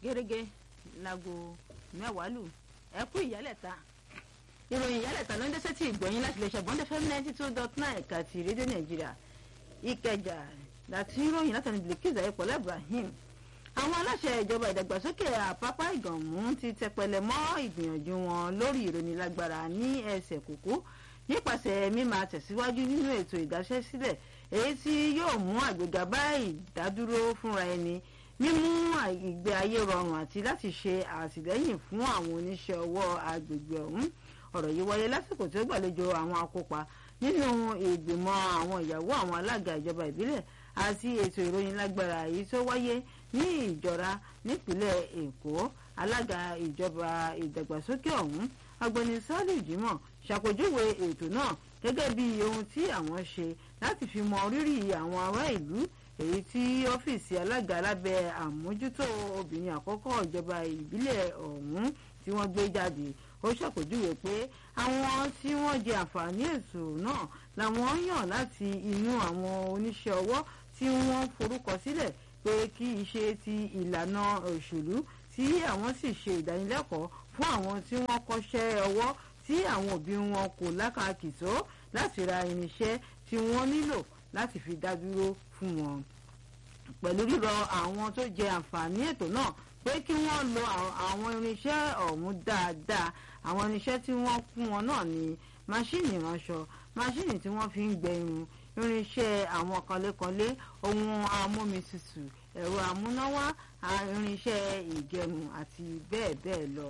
gẹ́gẹ́ láago mẹ́wàá lù ẹ kú ìyálẹ̀ta ìròyìn ìyálẹ̀ta ló ń dẹ́sẹ̀ tí ìgbọ̀nyìn láti lè ṣàgbọ́n dẹ́fẹ́ ninety two dot nine ẹ̀ka ti rédíò nàìjíríà ìkẹjà láti ìròyìn látàrí bilkiz ayépọ̀lá ibrahim àwọn aláṣẹ ìjọba ìdàgbàsókè àpápá ìgànmú ti tẹpẹlẹ mọ́ ìgbìyànjú wọn lórí ìrónilágbára ní ẹsẹ̀ kúkú nípasẹ̀ mímáa tẹ̀síwájú nínú ètò ìdáṣẹ́sílẹ̀ èyí tí yóò mú àgbéga bá ìdádúró fúnra ẹni mímú ìgbé ayé rọrùn àti láti ṣe àtìlẹ́yìn fún àwọn oníṣẹ́ ọwọ́ agbègbè ọ̀hún ọ̀rọ̀ yìí wáyé lásìkò tí ó gbàlejò àwọn akópa nínú ìgbìmọ̀ àwọn ìyàwó àwọn alága ìjọba ìbílẹ̀ àti ètò ìròyìn lágbára èyí tó wáyé ní ìjọra nípínlẹ̀ èkó alága ìjọba ìdàgbàsókè ọ̀hún ọ̀gbẹ́ni sálíù jimoh ṣàpèjúwe ètò náà gẹ́gẹ́ bí ohun tí àwọn ṣe láti fi mọ rírì àwọn ará ìlú èyí tí ọ́fíìsì alága lábẹ́ àmójútó obìnrin àkọ́kọ́ ìjọba ìbílẹ̀ ọ̀hún tí wọ́n gbé jáde ó ṣàpèjúwe pé àwọn tí wọ́n jẹ àǹfààní ètò náà làwọn yàn láti inú àwọn oníṣẹ́ ọwọ́ tí wọ́n forúkọ sílẹ̀ pé kì í ṣe ti ìlànà òṣèlú tí àwọn sì ṣe ìdánilẹ́kọ̀ọ́ fún àwọn tí wọ́n kọ́ṣẹ́ ọwọ́ tí àwọn òbí wọn kò lákàkì tó láti ra irinṣẹ́ tí wọ́n nílò láti fi dá dúró fún wọn. pẹ̀lú rírọ àwọn tó jẹ àǹfààní ètò náà pé kí wọ́n lo àwọn irinṣẹ́ ọ̀hún dáadáa àwọn irinṣẹ́ tí wọ́n fún wọn náà ní máṣíìnì ìránṣọ máṣíìnì tí wọ́n fi ń gbẹ irun irinṣẹ́ àwọn kanlékanlé ohun amómitutù ẹ̀rọ amúnáwá irinṣẹ́ ìgẹrun àti bẹ́ẹ̀ bẹ́ẹ̀ lọ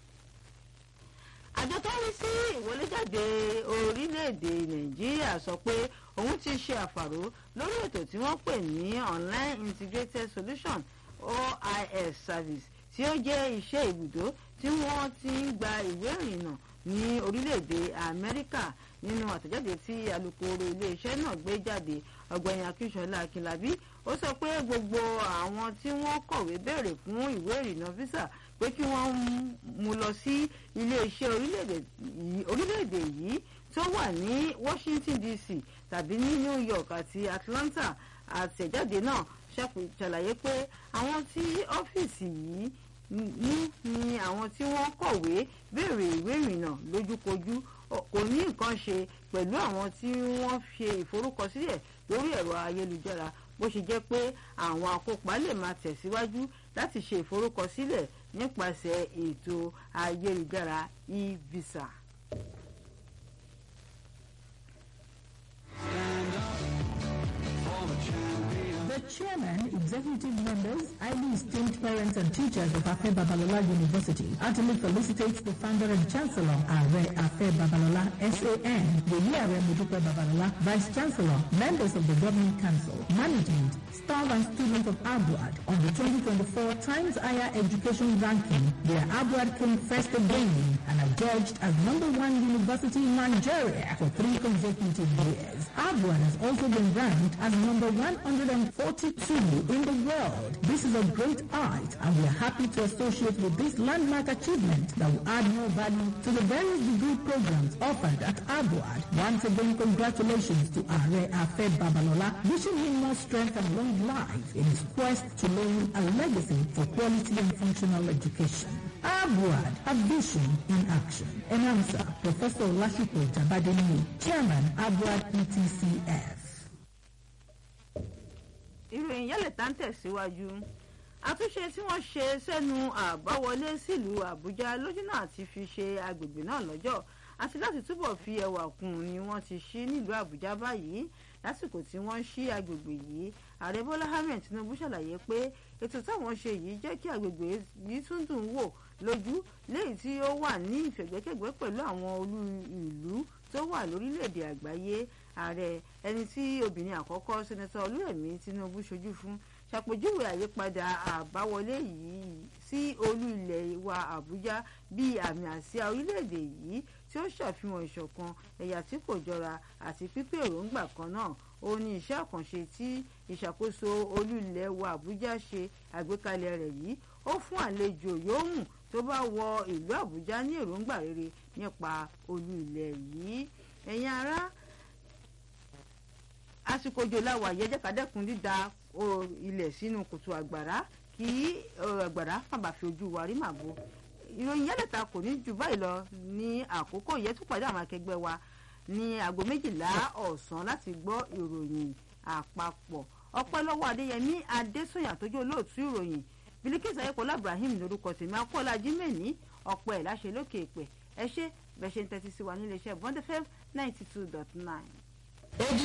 àjọ tó ń rí sí ìwọléjáde orílẹ̀-èdè nàìjíríà sọ pé òun ti ṣe àfàró lórí ètò tí wọ́n pè ní online integrated solution ois service tí ó jẹ́ iṣẹ́ ibùdó tí wọ́n ti ń gba ìwé ìrìnnà ní orílẹ̀-èdè amẹ́ríkà nínú àtẹ̀jáde tí alukoro iléeṣẹ́ náà gbé jáde ọ̀gbẹ́ni akínṣọlá akínlábí ó sọ pé gbogbo àwọn tí wọ́n kọ̀wé béèrè fún ìwé ìrìnnà visa pé kí wọ́n mú lọ sí iléeṣẹ́ orílẹ̀-èdè yìí tó wà ní washington dc tàbí ní new york àti atlanta àtẹ̀jáde náà ṣàlàyé pé àwọn tí ọ́fíìsì yìí ní ni àwọn tí wọ́n kọ̀wé béèrè ìwé ìrìnnà lójúkojú kò ní nǹkan ṣe pẹ̀lú àwọn tí wọ́n ṣe ìforúkọsílẹ̀ lórí ẹ̀rọ ayélujára bó ṣe jẹ́ pé àwọn akópa lè máa tẹ̀síwájú láti ṣe ìforúkọsílẹ̀ nípasẹ̀ ètò ayélujára e-visa. The chairman, executive members, highly esteemed parents and teachers of Afe Babalola University heartily felicitates the founder and chancellor, Are Afe Babalola, SAN, Yeye Mudupe Babalola, vice chancellor, members of the governing council, management, staff and students of Abuad on the 2024 Times Higher Education Ranking, where Abuad came first again and are judged as number one university in Nigeria for three consecutive years. Abuad has also been ranked as number 142 in the world. This is a great height and we are happy to associate with this landmark achievement that will add more value to the various degree programs offered at Abuad. Once again, congratulations to Are Afe Babalola, wishing him more strength and long life in his quest to leave a legacy for quality and functional education. Abuad, a vision in action. Announcer, Professor Lashipo Jabadeni, Chairman, Abuad ETCF. ìròyìn yálẹ̀ tá ń tẹ̀síwájú àtúnṣe tí wọ́n ṣe sẹ́nu àbáwọlé sílùú àbújá lójúnà àti fi ṣe agbègbè náà lọ́jọ́ àti láti túbọ̀ fi ẹwà kún ni wọ́n ti ṣí nílùú àbújá báyìí lásìkò tí wọ́n ṣí agbègbè yìí ààrẹ bọ́lá ahmed tinubu ṣàlàyé pé ètò táwọn ṣe yìí jẹ́ kí agbègbè yìí tún dùn wò lójú léyìí tí ó wà ní ìfẹ̀gbẹ́kẹ̀gbẹ́ pẹ̀lú àwọn olú ìlú tó wà lórílẹ̀‐èdè àgbáyé ààrẹ ẹni tí obìnrin àkọ́kọ́ sẹ́nẹ́tọ̀ olúrẹ̀mí tinubu ṣojú fún ṣàpèjúwe àyípadà àbáwọlé yìí sí olú ilẹ̀ wa àbújá bíi àmì àsíá orílẹ̀‐èdè yìí tí ó ṣàfihàn ìṣọ̀kan ẹ̀yà tí kò jọra àti pípé èròǹgbà kan náà ó ní iṣẹ́ àkànṣe tí ìṣàkóso olú ilẹ̀ wa àbújá ṣe àgbékalẹ̀ rẹ̀ yìí ó fún àlejò yòówù tó bá wọ ìlú àbújá ní èròǹgbà rere nípa olú ilẹ̀ yìí ẹ̀yin ará àsìkò òjò làwà yẹ jẹ́ ká dẹ́kun dídá ilẹ̀ sínú kòtò àgbàrá kí àgbàrá fàbà fi ojú wa rí màbo ìròyìn yálẹ̀ta kò ní jù báyìí lọ ní àkókò yẹn tún pàdé àwọn akẹgbẹ́ wa ní aago méjìlá ọ̀sán láti gbọ́ ìròyìn àpapọ̀ ọpẹ́ lọ́wọ́ adéyẹmí adésùnyà tó jẹ́ olóòtú ìròyìn bilikisa ayékọlá ibrahim lórúkọ tèmi akọ́lá jimeni ọ̀pọ̀ ẹ̀ láṣẹ lókè èpè ẹ ṣé bẹ́ẹ̀ ṣe ń tẹ́tí sí wa nílé iṣẹ́ bond fm ninety two dot nine.